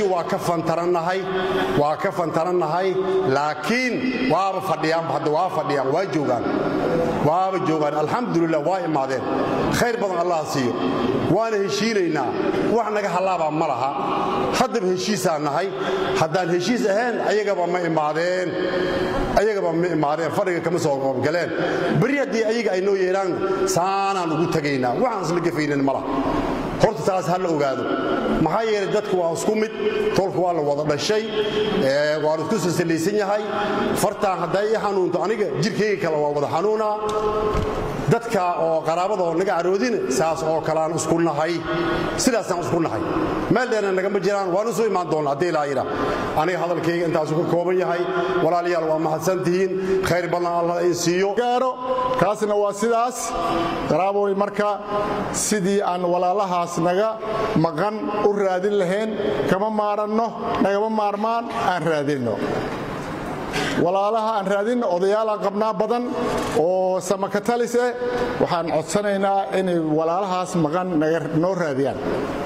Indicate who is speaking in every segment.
Speaker 1: waa ka fantarannahay waa ka fantarannahay laakiin waaba fadhiyaan hadda waa fadhiyaan waa joogaan waaba joogaan alxamdulilah waa imaadeen khayr badan allah siiyo waana heshiinaynaa wax naga hallaabaa ma laha haddaba heshiisaan nahay haddaan heshiis ahayn ayagaba ma imaadeen ayagaba ma imaadeen fadhiga kama soo qoobgaleen beri haddii ayaga ay noo yeelaan saanaan ugu tegaynaa waxaan isla gafaynin ma laha horta taas ha la ogaado maxaa yeelay dadku waa isku mid tolka waa la wada dhashay waanu isku silsilaysan yahay fartaan hadday i xanuunto aniga jirkayga kale waa wada xanuunaa dadka oo qaraabadoo naga caroodina saas oo kaleaan isku nahay sidaasaan isku nahay meel dheerna nagama jiraan waanu soo imaan doonna haddii ilaa yidha aniga hadalkayga intaasu ka kooban yahay walaalayaal waa mahadsan tihiin khayr badan allah in siiyo
Speaker 2: gaaro kaasna waa sidaas qaraaboy marka sidii aan walaalahaas naga maqan u raadin lahayn kama maaranno nagama maarmaan aan raadinno walaalaha aan raadinno odayaalaan qabnaa badan oo samakatalis eh waxaan codsanaynaa inay walaalahaas maqan noo raadiyaan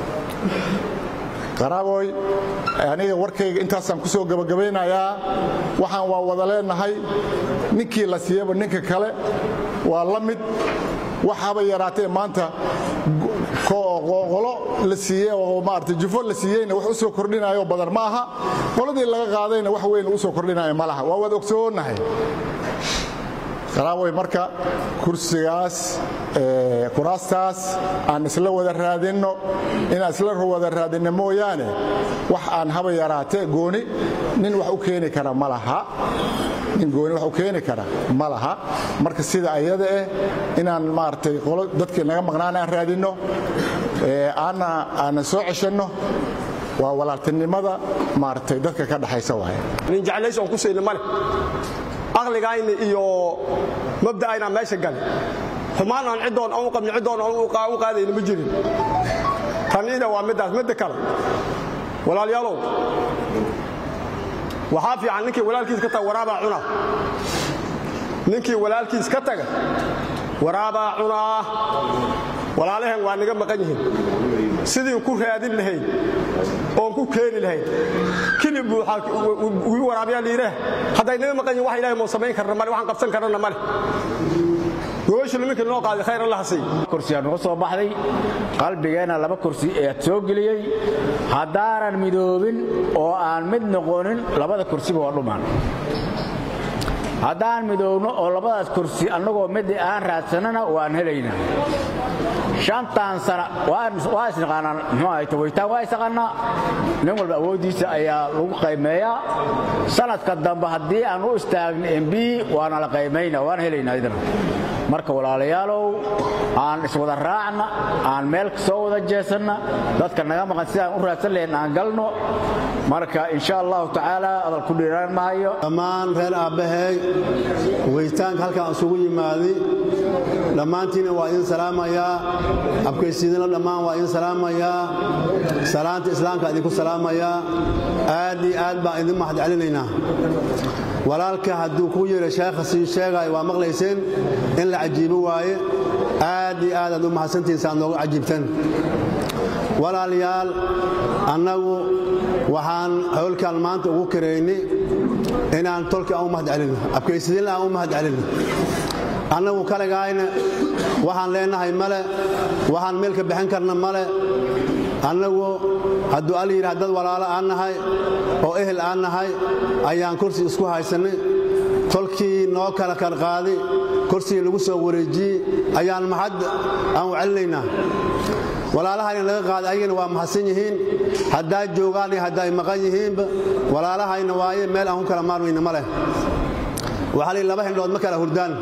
Speaker 2: qaraaboy aniga warkayga intaasaan ku soo gebagabaynayaa waxaan waa wada leenahay ninkii la siiyaba ninka kale waa la mid waxaaba yaraatee maanta qolo la siiye oo maarata jufo la siiyeyna wax u soo kordhinayo badan ma aha qoladii laga qaadayna wax weyn u soo kordhinayo ma laha waa wada ogsoonahay qaraaboy marka kursigaas kuraastaas aan isla wada raadinno inaan isla wada raadinno mooyaane wax aan haba yaraatee gooni nin wax u keeni kara ma laha nin gooni wax u keeni kara ma laha marka sida ayada eh inaan maaragtay qolo dadkii naga maqnaan aan raadinno aanna aanan soo ceshanno waa walaaltinimada maaragtay dadka ka dhaxaysa waaye
Speaker 3: nin jeclays oon ku sayna male aqligayna iyo mabda'ayna meesha gale xumaan aan ciddoon aan u qabni ciddoon aan u qaadayna ma jirin taniina waa middaas midda kale walaalyaalow waxaa fiican ninkii walaalkiis ka taga waraabaa cunaa ninkii walaalkiis ka taga waraabaa cunaa walaalaheen waa naga maqan yihiin sidii ku raadin lahayd oon ku keeni lahayd kilib wii waraabiyaa liidhaah hadday naga maqan yihin wax ilahay moo samayn karna male waxaan qabsan karana male gobashu niminka noo qaaday khayr allah sii
Speaker 4: kursiyaa nuga soo baxday qalbigeenna laba kursi ead soo geliyey haddaanan midoobin oo aan mid noqonin labada kursiba waa dhumaan haddaan midoobno oo labadaas kursi annagoo mid aan raadsanana waan helaynaa shantan sana waa isnaqaanaa muxuu ahayta weytaan waa isaqaanaa nin walba awooddiisa ayaa lagu qaymeeyaa sanadka dambe haddii aan u istaagno mb waana la qaymayna waan helaynaa idina marka walaalayaalow aan iswada raacna aan meel soo wada jeesanna dadka naga maqan sidaan u raadsan lahayn aan galno marka insha allahu tacaala adal ku dhiiraan mahayo
Speaker 5: dhammaan reer aabbahay weytaanka halkaan isugu yimaadi dhammaantiina waa idin salaamayaa abkaysiidina dhammaan waa idin salaamayaa salaanta islaamka idinku salaamayaa aad iyo aad baan idin mahad celinaynaa walaalka hadduu kuu yeeha sheekha sii sheegaayo waa maqlayseen in la cajiibo waaye aad iyo aad aad u mahadsantihiin saaad nooga cajiibtan walaalayaal annagu waxaan howlkaan maanta ugu karaynay inaan tolka aan u mahad celinno abkaysidinla aan u mahad celinno annagu kaligaayna waxaan leenahay male waxaan meel ka bixin karna male annagu hadduu al yidhaha dad walaalo aan nahay oo ehel aan nahay ayaan kursi isku haysannay tolkii noo kala karqaaday kursigii lagu soo wareejiyey ayaan maxad aan u celinaynaa walaalahayna laga qaaday ayagana waa mahadsan yihiin haddaa joogaan iyo haddaay maqan yihiinba walaalahayna waaye meel aan ku kala maarmayna ma leh waxaa lii laba hindhood ma kala hurdaan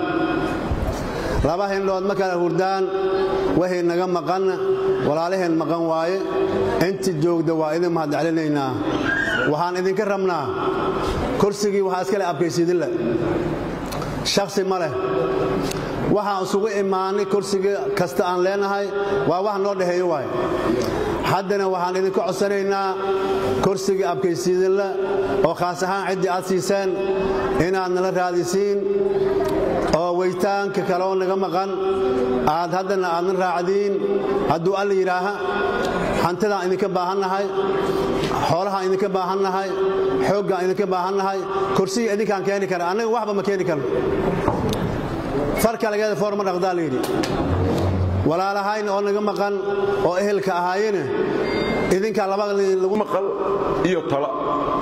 Speaker 5: laba hindhood ma kala hurdaan waxay naga maqanna walaalaheen maqan waaye inti joogda waa idin mahad celinaynaa waxaan idinka rabnaa kursigii waxaa iska leh abkaysiidinle shakhsi ma leh waxaan isugu imaannay kursiga kasta aan leenahay waa wax noo dhexeeyo waay haddana waxaan idinka codsanaynaa kursigii abkaysiidinle oo khaas ahaan ciddii aad siiseen inaad nala raadisiin oo weytaanka kaleoo naga maqan aad haddana aadna raacdiin hadduu alla yidhaaha hantidaan idinka baahannahay xoolahaan idinka baahannahay xooggaan idinka baahannahay kursiga idinkaan keeni kara annaga waxba ma keeni karno farkalageeda foor ma dhaqdaa layidhi walaalahayna oo naga maqan oo ehelka ahaayene idinkaa labada lagu
Speaker 6: maqal iyo tala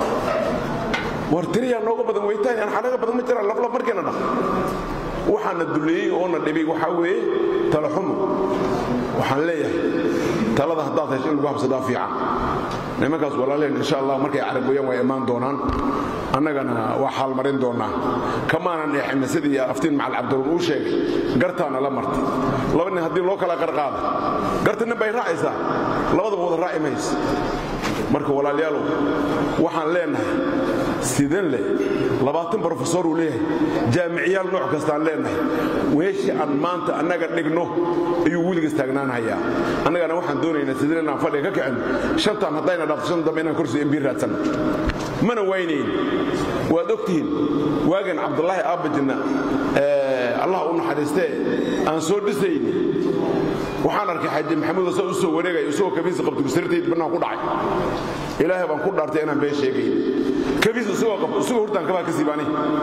Speaker 6: war tiriyaa nooga badan weytaan aan xanaga badan ma jiraan laflaf markeena dhaq waxaana duleeyey oona dhibay waxaa weeye tala xumo waxaan leeyahay talada haddaad hesho in lagu habsadaa fiican nimankaas walaaleen insha allah markay caragoyaan waa imaan doonaan annagana waa xaalmarin doonnaa kamaanan eexina sidii aftiin macal cabdiruun uu sheegay gartaana la martay laba nin haddii loo kala qarqaada garta nin bay raacaysaa labadaba wada raaci maysa marka walaalyaalow waxaan leenahay sidan leh labaatan brofesor uu leeyahay jaamiciyaal nooc kastaan leenahay weeshii aan maanta annaga dhigno ayuu weligas taagnaanhayaa annagana waxaan doonaynaa sidan inaan fadhiga ka kicin shantaan haddayna dhaafto shan dambe inaan kursi embiir raadsanno mana waynayn waad ogtihiin waagan cabdulaahi aabajinna allah u naxariistee aan soo dhisayni waxaan arkay xaaji maxamuud asa u soo wareegaya isagoo kabiisa qabto sirtayd bannaan ku dhacay ilaahay baan ku dhaartay inaan been sheegayn kabiis isagoo qabto isagoo hurtaan kabaa ka siibaani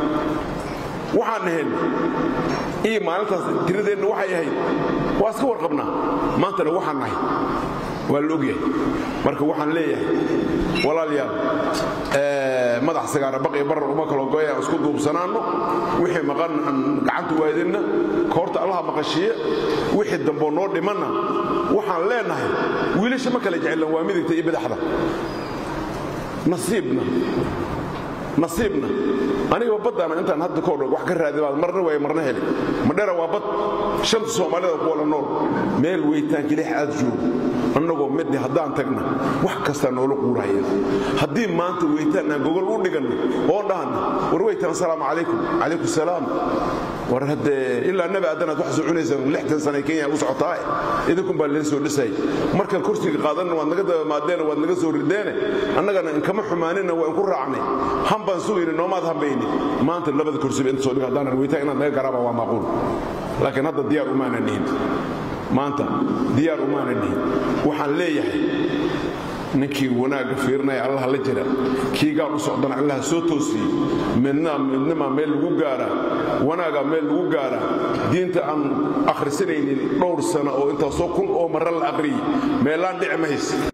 Speaker 6: waxaan nahayn iyo maalintaas tiradeenna waxay ahayd waa iska warqabnaa maantana waxaan nahay waa la ogyahay marka waxaan leeyahay walaalayaal madax sagaara baqi barar uma kalo goy aan isku duubsanaanno wixii maqan aan gacanta waadinna koorta allaha maqashiye wixii damboo noo dhimanna waxaan leenahay wiilasha ma kala jecelan waa midigta iyo badaxda nasiibna nasiibna aniga baddaana intaan hadda ka odhan wax ka raadibaad marna waay marna heli madhera waa bad shanta soomaalida ku wala nool meel weytaan kilix aad joogo annagoo midni haddaan tagna wax kastaa noola quuraya haddii maanta weytaan aan gogol u dhiganno oo dhahanna war weytaan asalaamu calaykum calaykum salaam war haddee ilaa nabi addanaad wax soo cunaysaan lixtan sana kenya u socotaa idinkun baa leen soo dhisay markaan kursiga qaadanna waad naga dabamaadeene waad naga soo rideene annagana inkama xumaanina waa inku raacnay han baan sugayni noomaad hambayni maanta labada kursiba inta soo dhiga haddaanan weytaan inaad naga garaaba waa maaquul laakiin hadda diyaar umaanan nihin maanta diyaar umaanan nihin waxaan leeyahay ninkii wanaagga fiirinaya allah la jira kii gaal u socdana allah soo toosiyey midnimaa meel lagu gaaraa wanaagaa meel lagu gaaraa diinta aan akhrisanaynin dhowr sana oo intaasoo kun oo marra la aqriyey meelaan dhici mahays